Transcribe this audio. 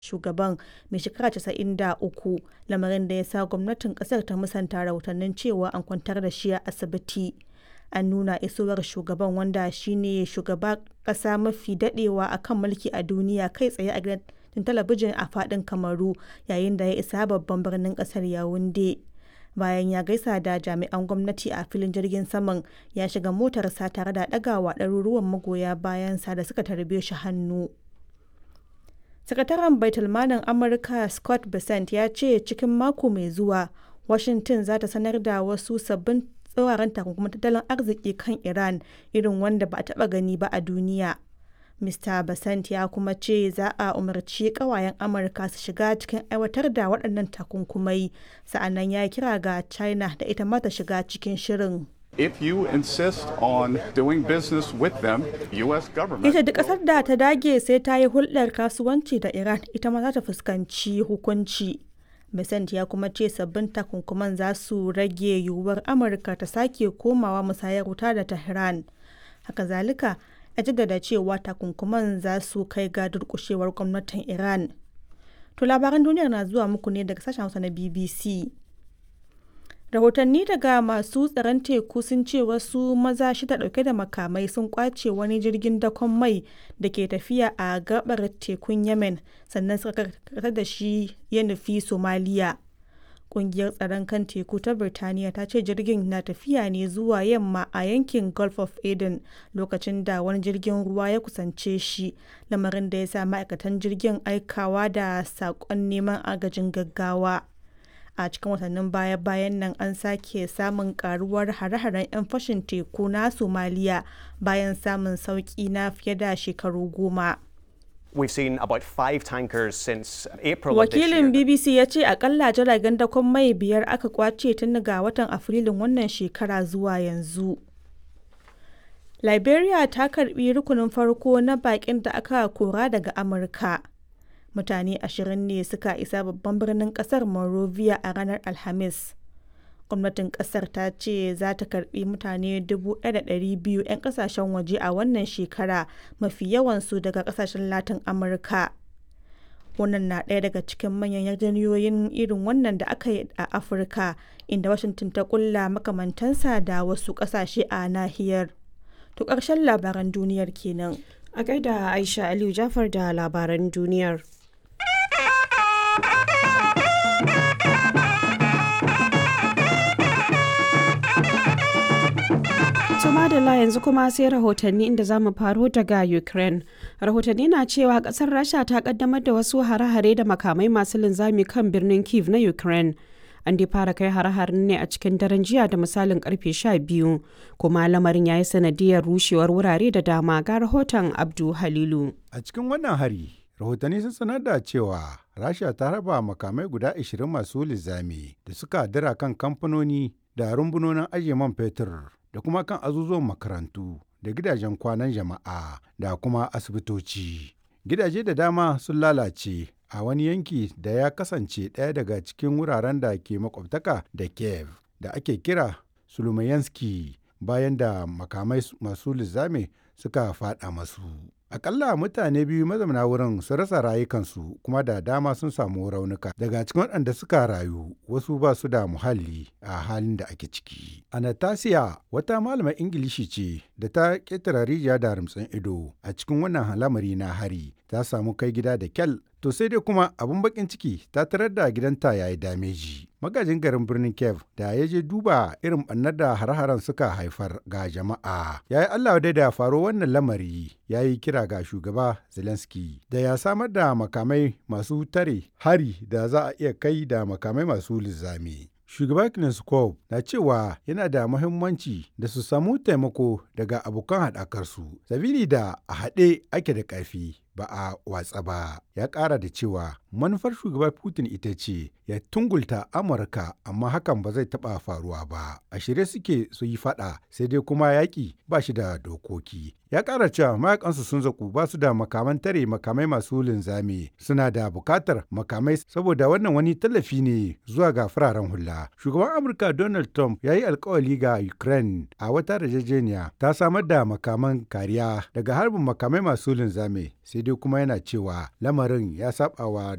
shugaban mai shekara 93, lamarin da ya sa gwamnatin kasar ta musanta rahotannin cewa an kwantar da shi a asibiti. An nuna isowar shugaban wanda shi ne shugaban kasa mafi dadewa a kan mulki a duniya kai tsaye a gidan talabijin a fadin Kamaru yayin da ya isa babban birnin kasar Yaounde. Bayan ya gaisa da jami'an gwamnati a filin jirgin saman, ya shiga motarsa tare da ɗagawa ɗaruruwan magoya bayansa da suka tarbe shi hannu. Sakataren Baitulmalin Amurka Scott Bessent ya ce cikin mako mai zuwa, Washington za ta sanar da wasu sabbin tsauraran takunkuman tattalin arziki kan Iran irin wanda ba a taɓa gani ba a duniya. Mr. Bessent ya kuma ce za a umarci ƙawayen Amurka su shiga cikin aiwatar da waɗannan takunkumai, sa'annan ya kira ga China da ita ma ta shiga cikin shirin. If you insist on doing business with them, US government Ita duk ƙasar da ta dage sai ta yi hulɗar kasuwanci da Iran ita ma za ta fuskanci hukunci. Besant ya kuma ce sabbin takunkuman za su rage yiwuwar Amurka ta sake komawa musayar wuta da Tehran. Haka zalika, ya jaddada cewa takunkuman za su kai ga durƙushewar gwamnatin Iran. To labaran duniyar na zuwa muku ne daga sashen Hausa na BBC. rahotanni daga masu tsaron teku sun ce wasu maza shida dauke da makamai sun kwace wani jirgin dakon mai da ke tafiya a gabar tekun yemen sannan suka karkata da shi ya nufi somaliya kungiyar tsaron kan teku ta birtaniya ta ce jirgin na tafiya ne zuwa yamma a yankin gulf of aden lokacin da wani jirgin ruwa ya kusance shi lamarin da ya sa ma'aikatan jirgin aikawa da saƙon neman agajin gaggawa a cikin watannin baya-bayan nan an sake samun karuwar hare-haren 'yan fashin teku na somaliya bayan samun sauki na fiye da shekaru goma We've seen about five tankers since April of this wakilin year. bbc ya ce akalla jiragen dakon mai biyar aka kwace tun ga watan afrilun wannan shekara zuwa yanzu liberia ta karbi rukunin farko na bakin da aka kora daga amurka mutane ashirin ne suka isa babban birnin kasar Monrovia a ranar Alhamis. Gwamnatin kasar ta ce za ta karbi mutane 1,200 'yan kasashen waje a wannan shekara mafi yawansu daga kasashen Latin Amurka. Wannan na ɗaya daga cikin manyan yarjejeniyoyin irin wannan da aka yi a Afirka, inda Washington ta kulla makamantansa da wasu ƙasashe a nahiyar. To ƙarshen labaran duniyar kenan. A gaida Aisha Aliyu Jafar da labaran duniyar. madalla yanzu kuma sai rahotanni inda za mu faro daga ukraine rahotanni na cewa kasar rasha ta kaddamar da wasu hare-hare da makamai masu linzami kan birnin kiev na ukraine an dai fara kai hare-haren ne a cikin daren jiya da misalin karfe 12 kuma lamarin ya yi sanadiyar rushewar wurare da dama ga rahoton abdu halilu a cikin wannan hari rahotanni sun sanar da cewa rasha ta raba makamai guda 20 masu linzami da suka dira kan kamfanoni da rumbunonin ajiye man fetur da kuma kan azuzuwan makarantu da gidajen kwanan jama'a da kuma asibitoci. Gidaje da dama sun lalace a wani yanki da ya kasance ɗaya daga cikin wuraren da ke makwabtaka da Kiev da ake kira Sulumayanski bayan da makamai masu lizame suka faɗa masu. Akalla mutane biyu mazauna wurin sun rasa rayukansu kuma da dama sun samu raunuka. Daga cikin waɗanda suka rayu wasu ba su da muhalli a halin da ake ciki. Anastasia wata malamar Ingilishi ce da ta ƙetare rijiya da rumtsin ido a cikin wannan lamari na hari ta samu kai gida da kyal to sai dai kuma abin bakin ciki ta tarar da gidanta ya yi dameji. Magajin garin birnin Kiev da ya je duba irin ɓannar da har-haren suka haifar ga jama'a. Ya yi Allah dai da faro wannan lamari ya yi kira ga shugaba Zelensky da ya samar da makamai masu tare hari da za a iya kai da makamai masu lizami. Shugaba Kneskov na cewa yana da muhimmanci da su samu taimako daga abokan haɗakarsu, sabili da a haɗe ake da ƙarfi ba a watsa ba. Ya ƙara da cewa manufar shugaba Putin ita ce ya tungulta Amurka amma hakan ba zai taɓa faruwa ba. A shirye suke su yi faɗa sai dai kuma yaƙi ba shi da dokoki. Ya ƙara cewa mayakansu sun zaku ba su da makaman tare makamai masu linzami suna da buƙatar makamai saboda wannan wani tallafi ne zuwa ga fararen hula. Shugaban Amurka Donald Trump ya yi alkawali ga Ukraine a wata yarjejeniya ta samar da makaman kariya daga harbin makamai masu linzami sai dai kuma yana cewa lamarin ya sabawa